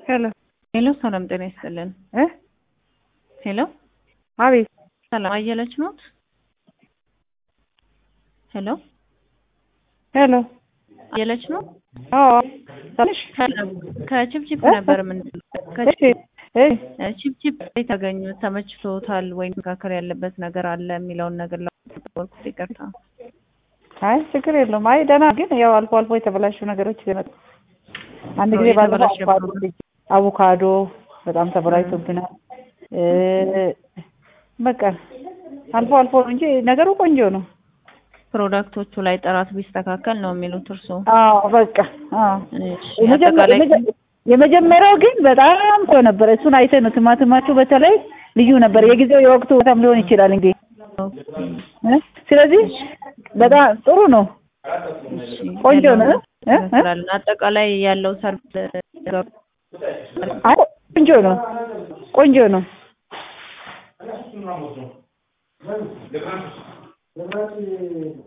ሄሎ ሄሎ ሰላም ጤና ይስጥልን። እ ሄሎ አቤት ሰላም አየለች ኖት? ሄሎ ሄሎ አየለች ነው? አዎ ትንሽ ከችፕችፕ እ? ነበር ምን እሺ እ ችፕችፕ የተገኙት ተመችቶታል ወይ መካከል ያለበት ነገር አለ የሚለውን ነገር ለወልኩት ይቅርታ። አይ ችግር የለውም። አይ ደህና ግን ያው አልፎ አልፎ የተበላሹ ነገሮች ይመጡ። አንድ ጊዜ አዎ፣ ባለፈው የተበላሸ አቮካዶ አቮካዶ በጣም ተበላሽቶብናል። እ በቃ አልፎ አልፎ ነው እንጂ ነገሩ ቆንጆ ነው። ፕሮዳክቶቹ ላይ ጥራት ቢስተካከል ነው የሚሉት እርስዎ? አዎ በቃ አዎ እሺ፣ የመጀመ- አጠቃላይ የመጀ- የመጀመሪያው ግን በጣም ጥሩ ነበር። እሱን አይተህ ነው ቲማቲማችሁ በተለይ ልዩ ነበር። የጊዜው የወቅቱ በጣም ሊሆን ይችላል እንግዲህ እ? ስለዚህ በጣም ጥሩ ነው። እሺ፣ ቆንጆ ነው። ያለውን እ? እ? እንመስላለን። አጠቃላይ ያለው ሰርቪስ አይ ቆንጆ ነው። ቆንጆ ነው።